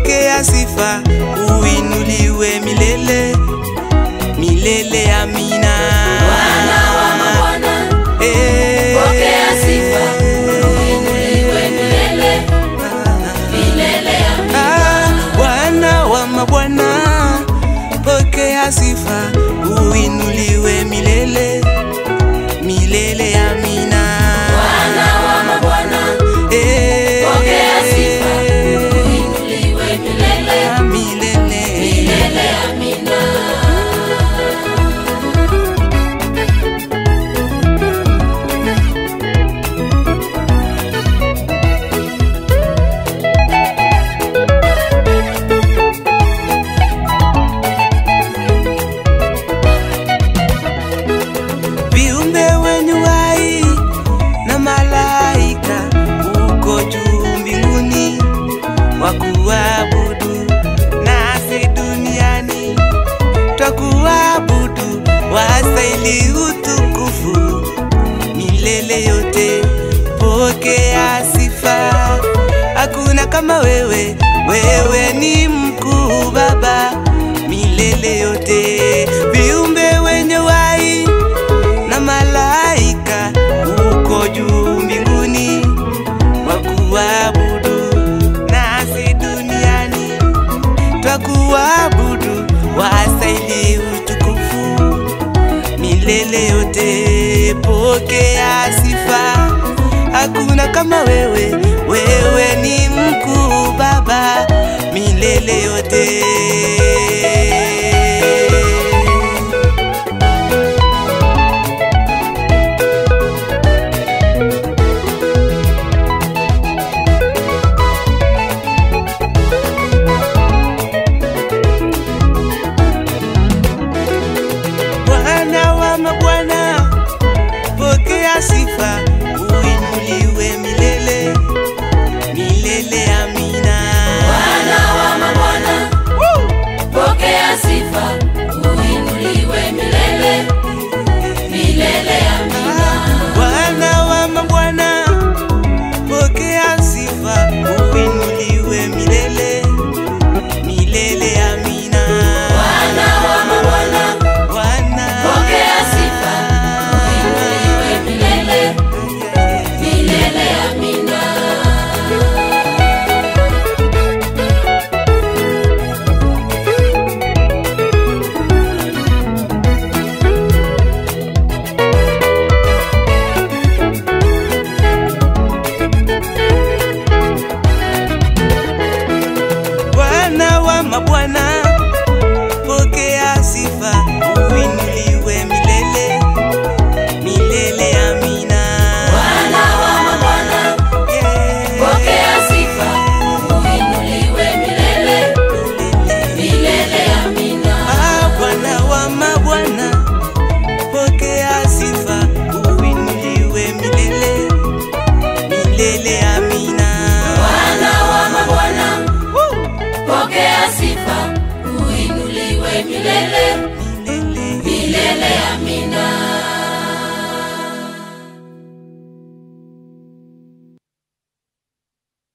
pokea sifa, uinuliwe milele milele. Amina. Bwana wa mabwana, Eh. pokea sifa, uinuliwe milele, milele. Amina. Ah, Bwana wa mabwana, pokea sifa, uinuliwe milele milele. Amina. Bwana wa mabwana, Eh. pokea sifa, uinuliwe milele, Ah, milele. milele. Amina. viumbe wenye uhai na malaika uko juu mbinguni wakuabudu, nasi duniani twakuabudu, wastahili utukufu milele yote. Pokea sifa, hakuna kama wewe, wewe ni mkuu Baba milele yote. Viumbe wenye uhai na malaika uko juu mbinguni wakuabudu, nasi duniani twakuabudu, wastahili utukufu milele yote. Pokea sifa, hakuna kama wewe, wewe ni mkuu Baba milele yote.